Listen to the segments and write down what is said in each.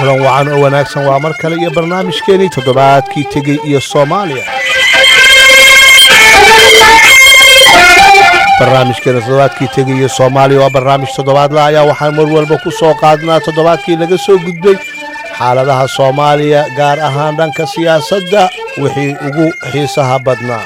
kulan wacan oo wanaagsan waa mar kale iyo barnaamijkeenii toddobaadkii tegey iyo soomaaliya barnaamijkeena toddobaadkii tegay iyo soomaaliya waa barnaamij toddobaadla ayaa waxaan mar walba ku soo qaadnaa toddobaadkii laga soo gudbay xaaladaha soomaaliya gaar ahaan dhanka siyaasadda wixii ugu xiisaha badnaa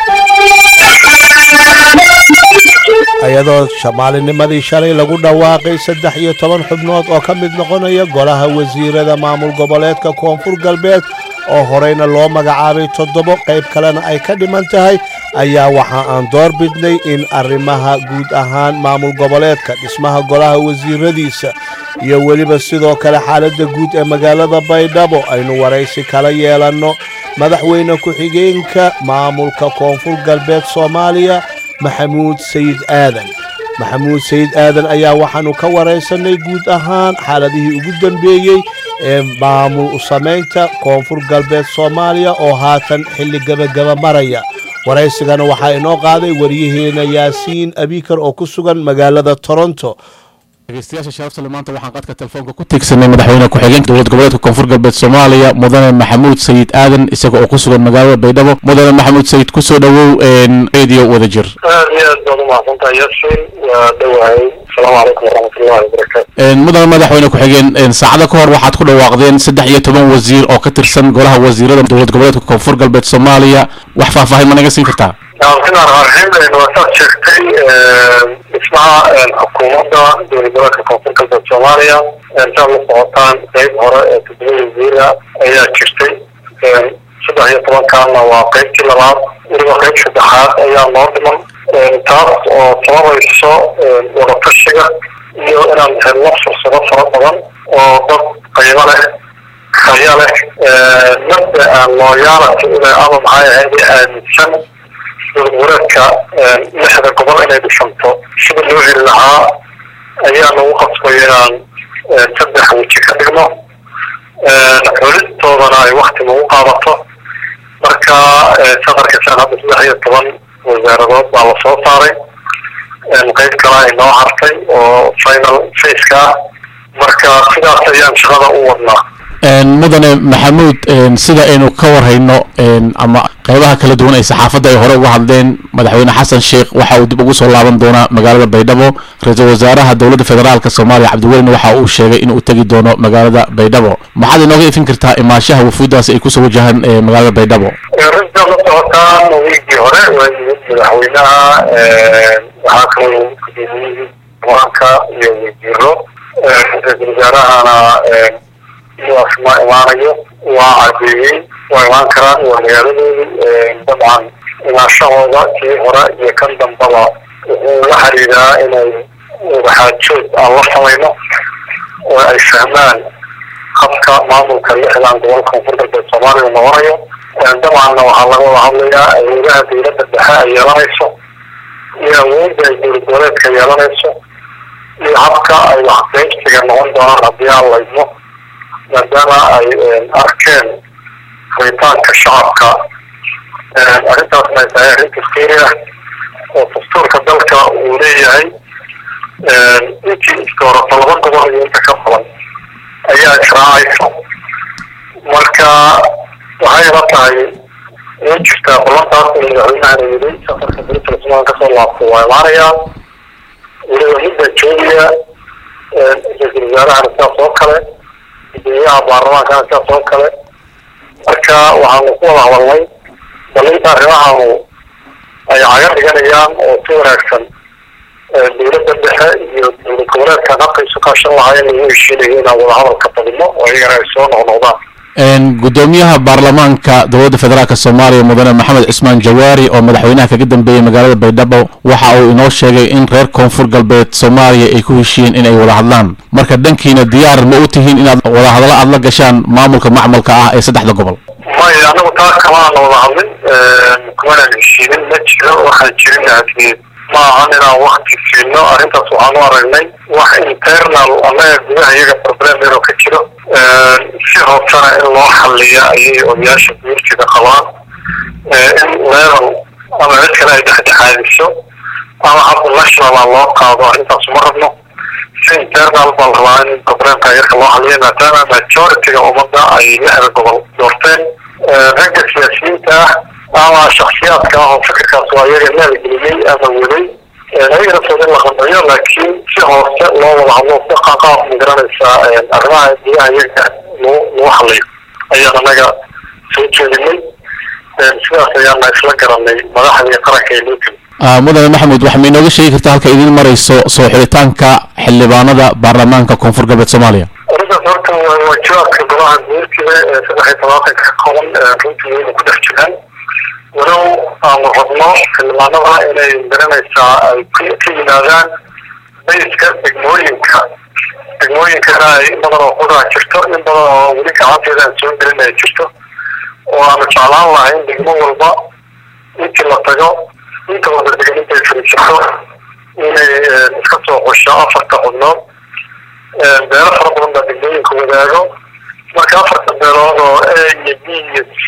iyadoo maalinimadii shalay lagu dhawaaqay saddex iyo toban xubnood oo ka mid noqonaya golaha wasiirada maamul goboleedka koonfur galbeed oo horeyna loo magacaabay toddobo qayb kalena ay ka dhiman tahay ayaa waxa aan door bidnay in arrimaha guud ahaan maamul goboleedka dhismaha golaha wasiiradiisa iyo weliba sidoo kale xaaladda guud ee magaalada baydhabo aynu waraysi kala yeelanno madaxweyne ku-xigeenka maamulka koonfur galbeed soomaaliya maxamuud sayid aadan maxamuud sayid aadan ayaa waxaannu ka waraysanay guud ahaan xaaladihii ugu dambeeyey ee maamul samaynta koonfur galbeed soomaaliya oo haatan xilli gebagaba maraya waraysigana waxaa inoo qaaday waryaheena yaasiin abikar oo ku sugan magaalada toronto dhegeystayaasha sharafta le maanta waxaan qadka telefoonka ku tiegsanay madaxweyne ku-xigeenka dowlad goboleedka koonfur galbeed soomaaliya mudane maxamuud sayid aadan isaga oo ku sugan magaalada baydhabo mudane maxamuud sayid kusoo dhowow radio wada jir aad iyo aad baad umahadsantahay yasin waa dhowahay asalaamu calaykum waraxmatullahi wabarakaatu mudane madaxweyne ku-xigeen saacado ka hor waxaad ku dhawaaqdeen saddex iyo toban wasiir oo ka tirsan golaha wasiirada dowlad goboleedka koonfur galbeed soomaaliya wax faahfaahin ma naga siin kartaa bismillahi raxmaan raxiim waa saad sheegtay dhismaha xukuumadda dowlad goboleedka koonfur galbeed soomaaliya saad la socotaan qeyb hore ee toddoba wasiira ayaa jirtay saddex iyo tobankaana waa qeybtii labaad weliba qeyb saddexaad ayaa noo dhiman taas oo sababayso wadatashiga iyo inaan helno fursado fara badan oo dad qaybo leh haya leh mabda aan looyaalati ule ama maxay ahayd aaminsan dowlad goboleedka lixda gobol inay dhisanto sida loo heli lahaa ayaa nagu qasbay inaan saddex weji ka dhigno xulistoodana ay wakti nagu qaadato marka safarkasaan hadda saddex iyo toban wasaaradood baa lasoo saaray qeyb kale ay noo hartay oo final faceka ah marka sidaas ayaan shaqada u wadnaa mudane maxamuud sida aynu ka warhayno ama qeybaha kala duwan ay saxaafadda ay hore uga hadleen madaxweyne xasan sheekh waxa uu dib ugu soo laaban doonaa magaalada baydhabo ra-iisul wasaaraha dowladda federaalk soomaaliya cabdiwelina waxa uu sheegay inuu tegi doono magaalada baydhabo maxaad inooga ifin kartaa imaashaha wafuuddaasi ay kusoo wajahaan magaalada baydhabo rinta la socotaan wiigii hore waa yimid madaxweynaha waxaa kaloo gudoomiyihii baanka iyo wasiiro ra-iisul wasaarahana ma imaanayo waa cadeeyey waa imaan karaan waa magaaladoodii dabcan imaashahooda kii hore iyo kan dambaba wuxuu la xiriiraa inay wadaxaajood aan la samayno oo ay fahmaan habka maamulka lixdan gobolka koonfur galbeed soomaaliya uu noqonayo dabcanna waxaa laga wada hadlayaa awoodaha dowladda dhexe ay yeelanayso iyo awoodda ay dowlad goboleedka yeelanayso iyo habka ay waxqeybsiga noqon doonaan haddii aan laydmo maadaama ay arkeen rabitaanka shacabka arrintaasna ay tahay arrin dastuuri ah oo dastuurka dalka uu leeyahay intii iskoorato laba gobol iyo inta ka badan ayaa israacaysa marka waxay la tahay way jirtaa ballantaas in madaxweynahana yidhi safarka brital somaal kasoo laabto waa imaanayaa weliba midda joogiya ra-iisul wasaarahana sidaas oo kale guddoomiyaha baarlamaankana sidaas oo kale marka waxaanu ku wada hadalnay bal inta arrimahaanu ay caga dhiganayaan oo si wanaagsan dowladda dhexe iyo dowlad goboleedkan habka isu kaashan lahaayeen lagu heshiinayo inaan wadahadal ka badino oo iyagana ay soo noqnoqdaan gudoomiyaha baarlamaanka dowladda federaalk soomaaliya mudane maxamed cismaan jawaari oo madaxweynaha kaga dambeeyey magaalada baydhabo waxa uu inoo sheegay in reer koonfur galbeed soomaaliya ay ku heshiiyeen in ay wada hadlaan marka dhankiina diyaar ma u tihiin inaad wadahadallo aada la gashaan maamulka macmalka ah ee saddexda gobol maya anagu taas kamaana wada hadlin kumanaan heshiinin ma jiro waxaan jirin hadii ma ahan inaan wakti siino arrintaas waxaan u aragnay wax internal annaga gudaha iyaga problem yaroo ka jiro si hoosana in loo xaliya ayay odayaasha guurtida qabaan in level ama cid kale ay dhexdhexaadiso ama hadda nationala loo qaado arrintaas ma rabno si internal baa la rabaa in problemka yarka loo xaliyo maadaama majority-ga ummadda ay lixda gobol doorteen ragga siyaasiyiinta ah ama shaksiyaadka ah oo fikirkaas waa iyaga maalgeliyey ama waday ayaga naftooda in la qanciyo laakiin si hoose loo wada hadlo daqa qaab magaranaysaa arrimaha gudaha iyaga loo loo xaliyo ayaan anaga soo jeedinay sidaas ayaana isla garanay madaxdii qaranka ee loo timi mudane maxamed waxaa ma inooga sheegi kartaa halka idin marayso soo xidhitaanka xildhibaanada baarlamaanka koonfur galbeed soomaaliya arrintaas horta waa waajibaadka golaha guurtida ee saddex iyo tobaatanka ka kooban runtii wayna ku dhex jiraan walow aanu rabno xildhibaanada inay garanaysaa ay ka yimaadaan bayska degmooyinka degmooyinkana ay in badan oo qudaa jirto in badan oo weli gacanteeda aan soo gelin ay jirto oo aanu jeclaan lahayn degmo walba intii la tago inta wada degan intay fariisato inay iska soo qosho afarta xubnood beelo fara badan baa degmooyinka wadaago marka afarta beelood oo a iyo b iyo c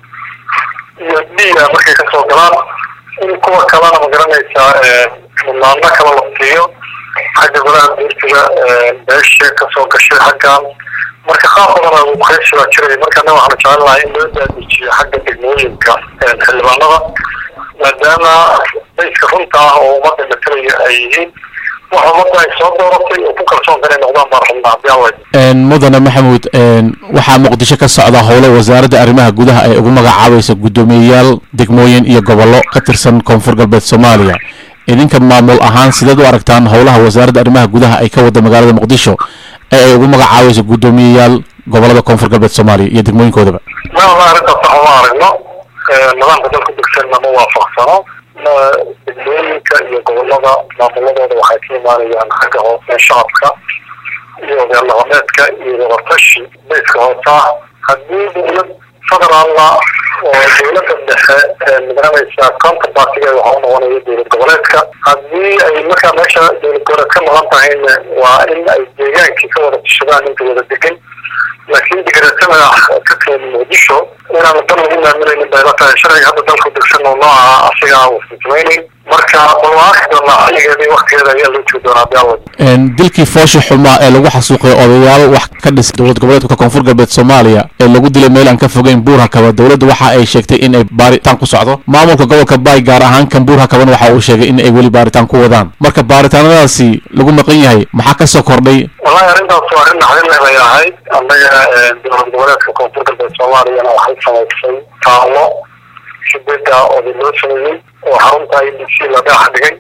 iyo d a markay kasoo galaan in kuwa kalena magaranaysaa mudnaano kale la siiyo xagga golaha guurtiga beesha kasoo gashay xaggan marka qaab badan uu qeybsi baa jiraya markana waxaanu jecel lahay in loo daadijiyo xagga degmooyinka xildhibaanada maadaama bayska runta ah oo ummadda matalaya ay yihiin wax ummadda ay soo dooratay oo ku kalsoon inay noqdaan baan rabnaa haddii alla mudane maxamuud waxaa muqdisho ka socda howlo wasaaradda arrimaha gudaha ay ugu magacaabayso guddoomiyeyaal degmooyin iyo gobollo ka tirsan koonfur galbeed soomaaliya idinka maamul ahaan sideed u aragtaan howlaha wasaaradda arrimaha gudaha ay ka wada magaalada muqdisho ee ay ugu magacaabayso guddoomiyeyaal gobolada koonfur galbeed soomaaliya iyo degmooyinkoodaba ma arrintaas wax uma aragno nidaamka dalka degsanna ma waafaqsano degmooyinka iyo gobolada maamuladooda waxay ka imaanayaan xagga hoose shacabka iyo odayaal dhaqameedka iyo wadatashi bayska hoose ah haddii dowlad federaalna oo dowladda dhexe magaranaysa counter partiga waxa u noqonaya dowlad goboleedka haddii ay markaa meesha dowlad goboleed ka maqan tahayna waa in ay deegaankii ka wada tashadaan inta wada degan laakiin digreetada ka timid muqdisho inaanu dan lagu maamulaynin bay la tahay sharciga hadda dalku degsan oo nooca asigaa uusan samaynayn marka balwaaki doonaa xilligeedii waktigeeda ayaa loo jiri doonaa hadii alla dilkii foosha xumaa ee lagu xasuuqay odayaal wax ka dhis dowlad goboleedka koonfur galbeed soomaaliya ee lagu dilay meel aan ka fogeyn buur hakaba dowladda waxa ay sheegtay in ay baaritaan ku socdo maamulka gobolka baay gaar ahaan kan buur hakaban waxa uu sheegay in ay weli baaritaan ku wadaan marka baaritaanadaasi lagu maqan yahay maxaa ka soo kordhay wallahi arrintaas waa arrin naxdin leh bay ahayd annaga dowlad goboleedka koonfur galbeed soomaaliyana waxay samaysay taallo shidada oday loo sameeyey oo xarunta i b c la dhaax dhigay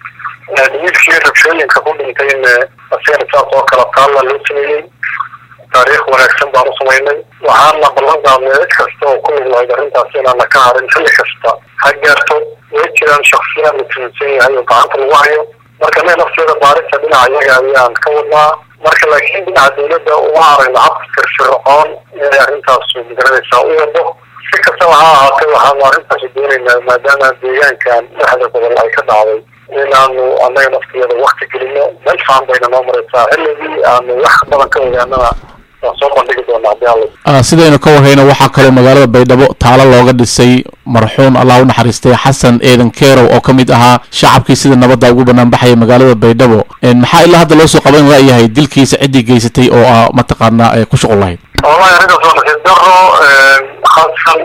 wiilkii rabshooyinka ku dhintay in asigana saas oo kale taalla loo sameeyey taariikh wanaagsan baan u samaynay waxaana ballan qaadnay cid kasta oo ku lug lahayd arrintaas inaana ka harin xilli kasta ha gaarto way jiraan shaksiyaad la tuminsan yahay oo gacanta lagu hayo marka ne nafteeda baarista dhinaca iyaga ayaan ka wadnaa marka laakiin dhinaca dowladda uma aragna habka firfircoon inay arrintaas magaranaysaa u wado si kastaba ha ahaatee waxaanu arrintaasi doonaynaa maadaama deegaankan dhexda gobol ay ka dhacday inaanu annaga nafteeda wakti gelino meel fican bayna noo maraysaa xilligii aanu wax badan ka ogaanana waan soo bandhigi doonaa hadii alla sidaynu ka warhayno waxaa kaloo magaalada baydhabo taalo looga dhisay marxuun allah u naxariistay xasan eedan kerow oo ka mid ahaa shacabkii sida nabadda ugu banaanbaxaya magaalada baydhabo maxaa ilaa hadda loo soo qaban la'yahay dilkiisa ciddii geysatay oo ah mataqaanaa ay ku shuqul lahayd wallahi arrintaas waa nasiib daro khaasan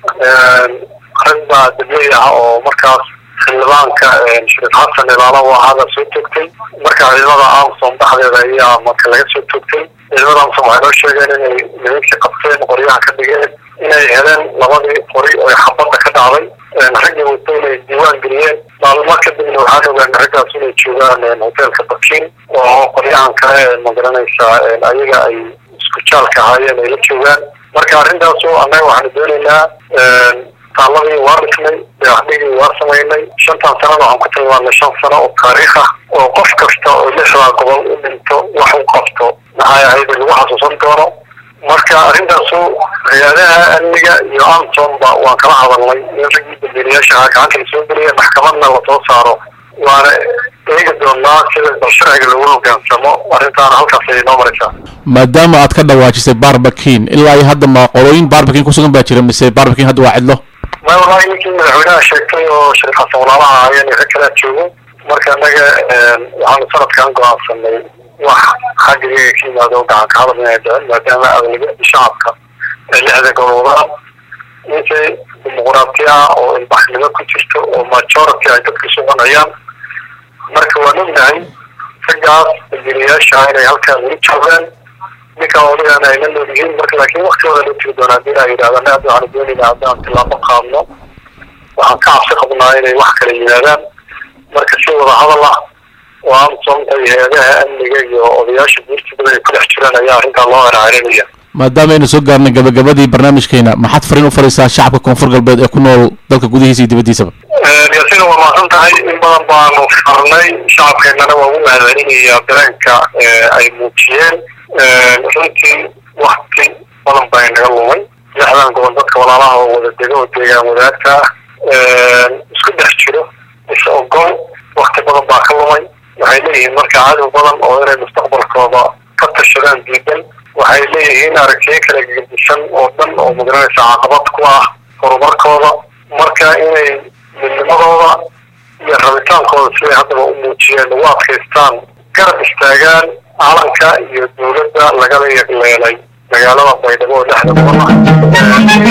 rag baa dabley ah oo markaas xildhibaanka shariif xasan ilaalo ahaada soo toogtay marka ciidamada amsom dhexdeeda ayaa marka laga soo toogtay ciidamada amsom waxay noo sheegeen inay nimankii qabteen qoryaha ka dhigeen inay heleen labadii qori oo xabadda ka dhacday raggii wato inay diiwaan geliyeen maalmo kadibna waxaan ogaanay raggaas inay joogaan hoteelka bakin oo qoryahan kale magaranaysaa ayaga ay isku jaalka ahaayeen ay la joogaan marka arrintaasu annaga waxaanu doonaynaa taaladii waa dhisnay dayaxdhigii waa samaynay shantan sanana waxaan ku tilmaanay shan sano oo taariikh ah oo qof kasta oo lixdaa gobol u dhinto wax u qabto maxay ahayd lagu xasuusan doono marka arrintaasu hay-adaha amniga iyo amsomba waan kala hadalnay in raggii dambiilayaasha ahaa gacanta la soo geliya maxkamadna lasoo saaro waana eegi doonaa sida bal sharciga lagu hogaansamo arrintaana halkaas ayay noo maraysaa maadaama aad ka dhawaajisay barbakin ilaa iyo hadda ma qolooyin barbakin kusugan baa jira mise barbakin hadda waa cidlo ma wallahi ninkii madaxweynaha sheegtay oo shariif xasan walaalaha ahaayeen rag kalaa joogo marka annaga waxaanu sanadkan go-aansanay wax xaggiga ka yimaado oo gacan ka hadal inay dhicin maadaama aglabiyada shacabka ee lixda gobolaan intay dimuqraati ah oo ilbaxnimo ku jirto oo majority ay dadka soconayaan marka waan ognahay raggaas dambiilayaasha inay halkaa weli joogaan ninkaa odagaan ay la nool yihiin marka laakiin waktigooda loo tiri doona hadii ay yidhahdaan aad waxaanu doonayna haddaan tilaabo qaadno waxaan ka cabsi qabnaa inay wax kala yimaadaan marka si wada hadal ah oo amsonta iyo hay-adaha amniga iyo odayaasha guurtidaba ay ku dhex jiraan ayaa arrintaa loo eraarinaya maadaama aynu soo gaarnay gabagabadii barnaamijkeena maxaad fariin u faraysaa shacabka koonfur galbeed ee ku nool dalka gudihiisa iyo dibaddiisaba yaasiina waa mahadsan tahay in badan baanu farnay shacabkeennana waa ugu mahadcelinayaa dareenka ay muujiyeen runtii wakti badan baa inaga lumay lixdan gobol dadka walaalaha oo wada dega oo deegaan wadaagta ah isku dhex jiro is ogol wakti badan baa ka lumay waxay leeyihiin marka cadow badan oo inay mustaqbalkooda ka tashadaan diidan waxay leeyihiin aragtiyo kala gedisan oo dhan oo magaranaysa caqabad ku ah horumarkooda marka inay midnimadooda iyo rabitaankooda siday haddaba u muujiyeen ugu adkaystaan garab istaagaan calanka iyo dawladda lagala yegleelay magaalada baydhabo oo lixda gobol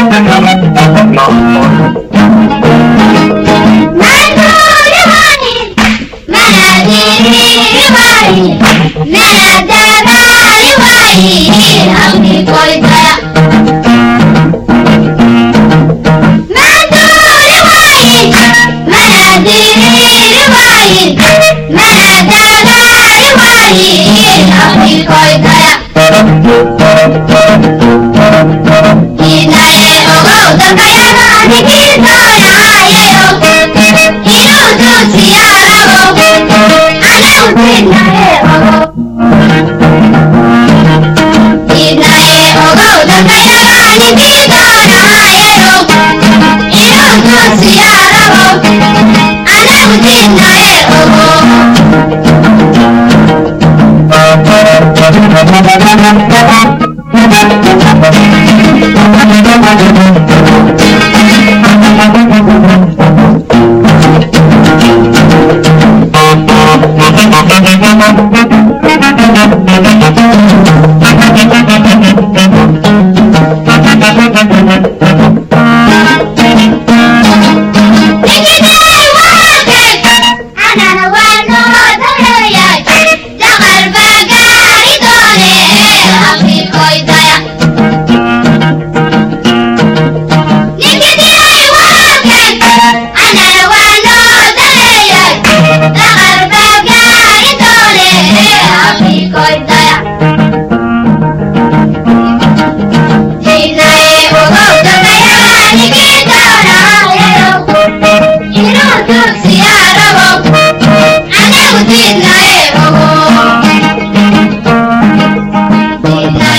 Thank you.